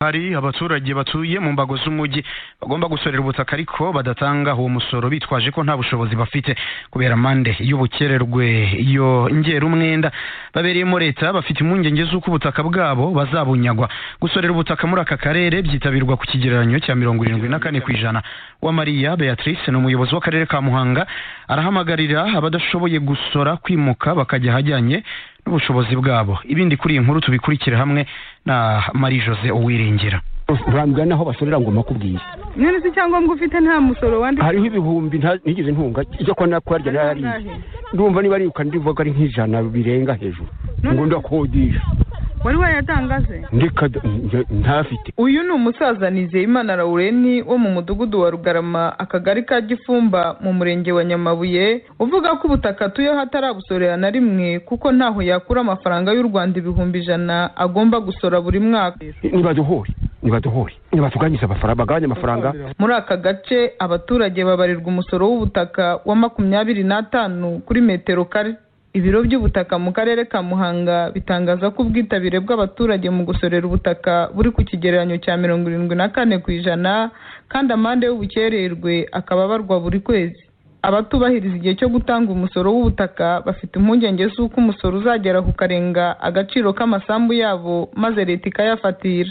hari abaturage batuye mu mbago z'umujyi bagomba gusorera ubutaka ariko badatanga uwo musoro bitwaje ko nta bushobozi bafite kubera amande y'ubukererwe iyo ngerumwenda babereyemo leta bafite impungenge z'uko ubutaka bwabo bazabunyagwa gusorera ubutaka muri aka karere byitabirwa ku kigereranyo cya mirongo irindwi na kane ku ijana wa mariya beatrice ni umuyobozi w'akarere ka muhanga arahamagarira abadashoboye gusora kwimuka bakajya ahajyanye n'ubushobozi bwabo ibindi kuri iyi nkuru tubikurikire hamwe na marie jose uwiringira urambwira n'aho basorera ngo makubwire none se icyangombwa ufite nta musoro wanditse hariho ibihumbi nta- ntigeze ntunga ijya kwa nakwarya narariye ndumva niba ariruka ndivuga ari nk'ijana birenga hejuru ngo ndakodesha wari wayatangaze ndeka da- nje- ntafite uyu ni umusaza nizeyimana laureni wo mu mudugudu wa rugarama akagari ka gifumba mu murenge wa nyamabuye uvuga ko ubutaka atuyeho atarabusorera na rimwe kuko ntaho yakura amafaranga y'u rwanda ibihumbi ijana agomba gusora buri mwaka nibaduhore nibaduhore nibatuganyize amafaranga bagabanye amafaranga muri aka gace abaturage babarirwa umusoro w'ubutaka wa makumyabiri n'atanu kuri metero kare ibiro by'ubutaka mu karere ka muhanga bitangaza ko ubwitabire bw'abaturage mu gusorera ubutaka buri ku kigereranyo cya mirongo irindwi na kane ku ijana kandi amande y'ubukererwe akaba abarwa buri kwezi abatubahiriza igihe cyo gutanga umusoro w'ubutaka bafite impungenge z'uko umusoro uzagera ku karenga agaciro k'amasambu yabo maze leta ikayafatira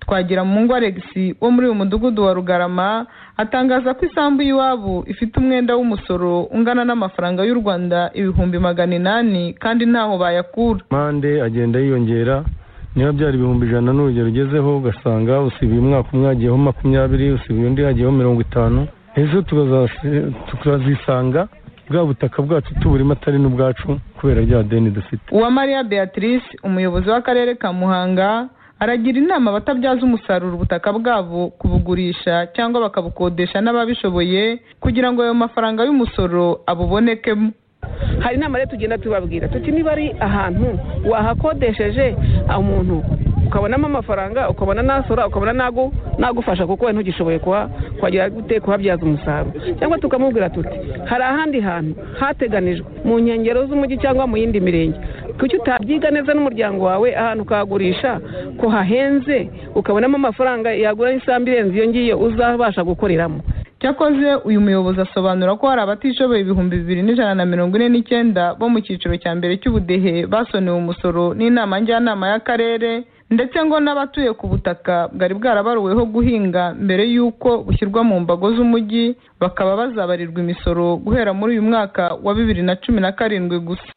twagira mu ngo alex wo muri uyu mudugudu wa rugarama atangaza ko isambu y'iwabo ifite umwenda w'umusoro ungana n'amafaranga y'u rwanda ibihumbi magana inani kandi ntaho bayakura mande agenda yiyongera niba byari ibihumbi ijana n'urugero ugezeho ugasanga usibiye umwaka umwe hagiyeho makumyabiri usibiye undi hagiyeho mirongo itanu ejo tukazasi- tukazisanga bwa butaka bwacu tuburimo atari n'ubwacu kubera rya deni dufite uwamariya beatrice umuyobozi w'akarere ka muhanga aragira inama abatabyaza umusaruro ubutaka bwabo kubugurisha cyangwa bakabukodesha n'ababishoboye kugira ngo ayo mafaranga y'umusoro abubonekemo hari inama rero tugenda tubabwira tuti niba ari ahantu wahakodesheje umuntu ukabonamo amafaranga ukabona nasora ukabona nagu- nagufasha kuko wowe ntugishoboye kuha- kuhagera gute kuhabyaza umusaruro cyangwa tukamubwira tuti hari ahandi hantu hateganijwe mu nkengero z'umujyi cyangwa mu yindi mirenge kuki utabyiga neza n'umuryango wawe ahantu ukahagurisha ko hahenze ukabonamo amafaranga yagura n'isambu irenze iyo ngiyo uzabasha gukoreramo cyakoze uyu muyobozi asobanura ko hari abatishoboye ibihumbi bibiri n'ijana na mirongo ine n'icyenda bo mu cyiciro cya mbere cy'ubudehe basonewe umusoro n'inama njyanama y'akarere ndetse ngo n'abatuye ku butaka bwari bwarabaruweho guhinga mbere y'uko bushyirwa mu mbago z'umujyi bakaba bazabarirwa imisoro guhera muri uyu mwaka wa bibiri na cumi na karindwi gusa